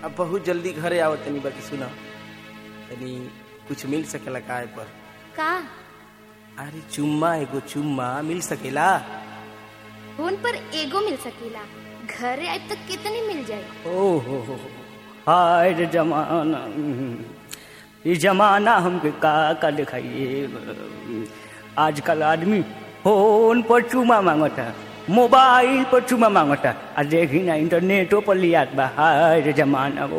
अब बहुत जल्दी घरे आवत तनी बाकी सुना तनी कुछ मिल सकेला काय पर का अरे चुम्मा एगो चुम्मा मिल सकेला फोन पर एगो मिल सकेला घरे आए तक कितनी मिल जाए ओ हो हो हो। हाय रे जमाना ये जमाना हमके का का दिखाइए आजकल आदमी फोन पर चुमा मांगता मोबाइल पर चुमा मांगता आ देखी ना इंटरनेटो पर लियात बा हाय रे जमाना वो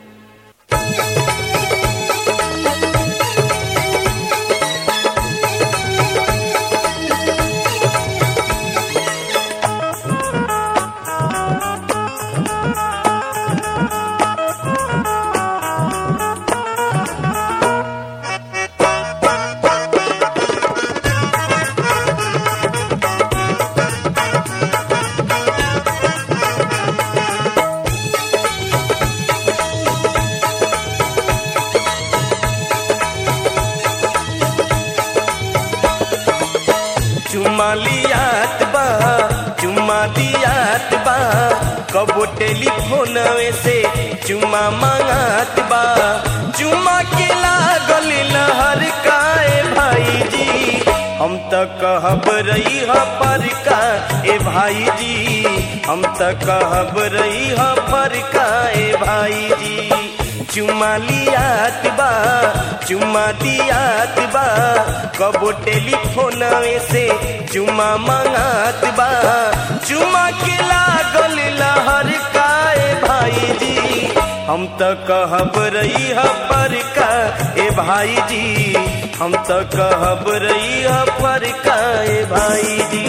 चुम्मा लियात बा चुम्मा दियात बा कबो टेलीफोन से चुम्मा मांगात बा चुम्मा के लागल लहर काए भाई जी हम त कहब रही ह पर का ए भाई जी हम त कहब रही ह पर का ए भाई जी चुम्मा लियात बा चुम्मा दियात बा कबो टेलीफोन से चुम्मा मांगात बा चुम्मा के लागल लहर काए भाई जी हम त कहब रही ह पर का ए भाई जी हम त कहब रही ह पर का ए भाई जी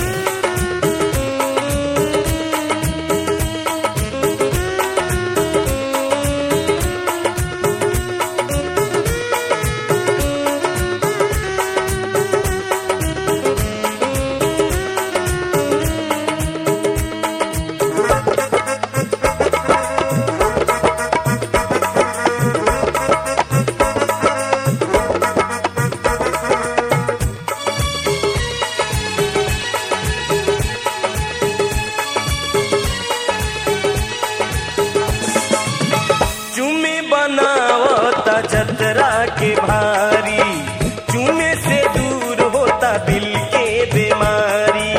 चुमे बनावता जतरा के भारी चुमे से दूर होता दिल के बीमारी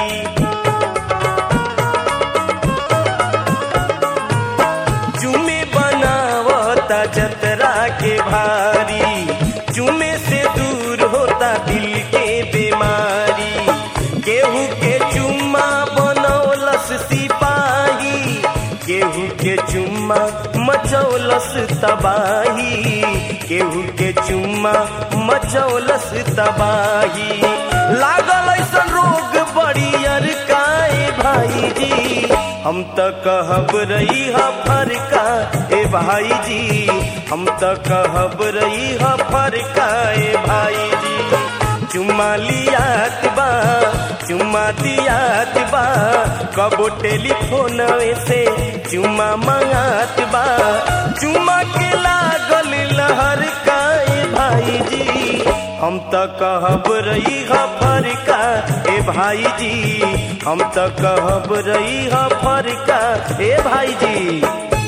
चुमे बनावता जतरा के भारी चुमे से दूर होता दिल के बीमारी केहू के चुम्मा बनौलस सिपाही केहू के चुम्मा मचौलस तबाही केहू के चुम्मा मचौलस तबाही लागल ऐसन रोग बड़ियर काए भाई जी हम त कहब रही ह फरका ए भाई जी हम त कहब रही ह फरका ए भाई जी चुम्मा लियात बा चुम्मा दियात बा कबो टेलीफोन से चुम्मा मांगात बा चुम्मा के लागल लहर काए भाई जी हम त कहब रही ह फरका ए भाई जी हम त कहब रही ह फरका ए भाई जी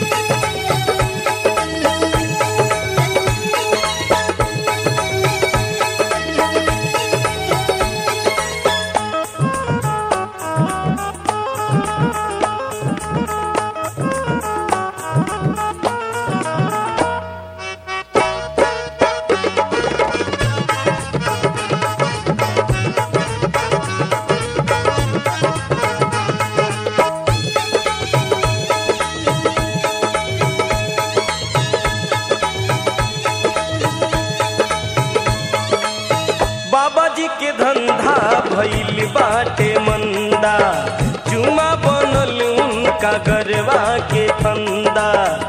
बाबा जी के धंधा भइल बाटे मंदा चुमा बनल उनका गरवा के फंदा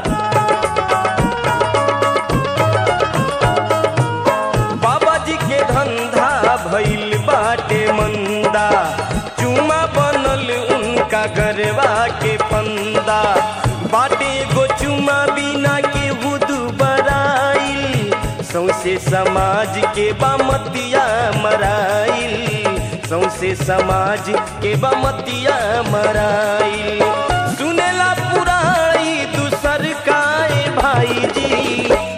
बाबा जी के धंधा भइल बाटे मंदा चुमा बनल उनका गरवा के फंदा बाटे एगो चुमा बिना के हुदू बराइल सौसे समाज के बामतिया मराइल सौसे समाज के बमतिया मराइल सुनेला पुराई दूसर काय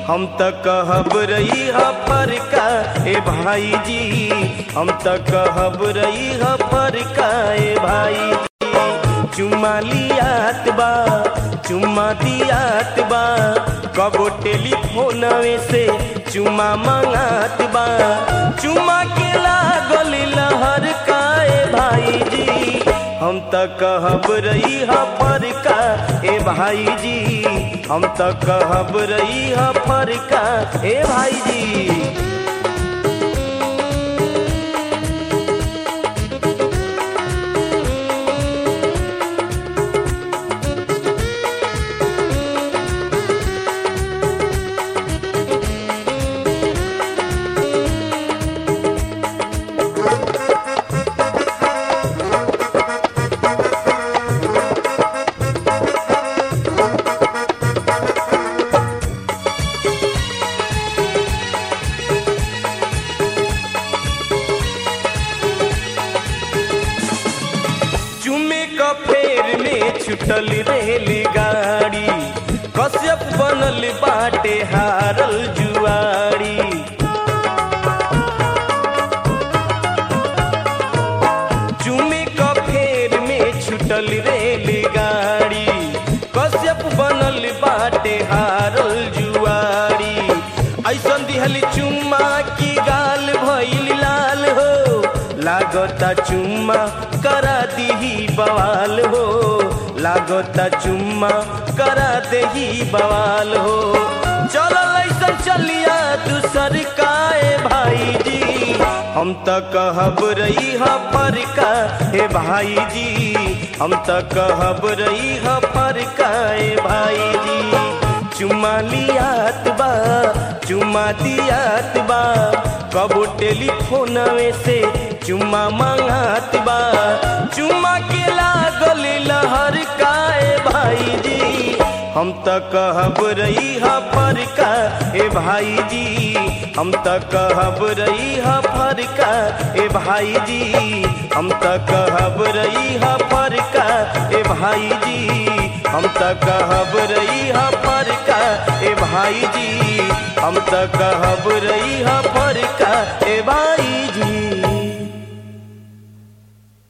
हम त कहब रही ह फरका ए भाई जी हम त कहब रही ह फरका ए भाई जी चुम्मा लियात बा चुम्मा दियात बा कबो टेलीफोनवे से चुम्मा मंगात बा चुम्मा के लागल लहर का ए भाई जी हम त कहब रही ह फरका ए भाई जी हम त कहब रही ह फरका ए भाई जी चुमे क फेर में छुटल रेलगाड़ी कश्यप बनल बाटे हारल जुआरी चुमे क फेर में छुटल रेलगाड़ी कश्यप बनल बाटे हारल जुआरी ऐसन दिहल चुम्मा की गाल भइल लाल हो लागता चुम्मा करा दीही बवाल हो लागता चुम्मा करा देही बवाल हो चलल ऐसन चलिया दूसर काए भाई जी हम त कहब रही ह फरका हे भाई जी हम त कहब रही ह फरका ए भाई जी चुम्मा लियात बा चुम्मा दियात बा कबो टेलीफोनवे से चुम्मा मंगात बा चुम्मा के लागल लहर का ए भाई जी हम त कहब रही ह फरका ए भाई जी हम त कहब रही ह फरका ए भाई जी हम त कहब रही ह फरका ए भाई जी हम त कहब रही ह फरका ए भाई जी हम त कहब रही ह फरका ए भाई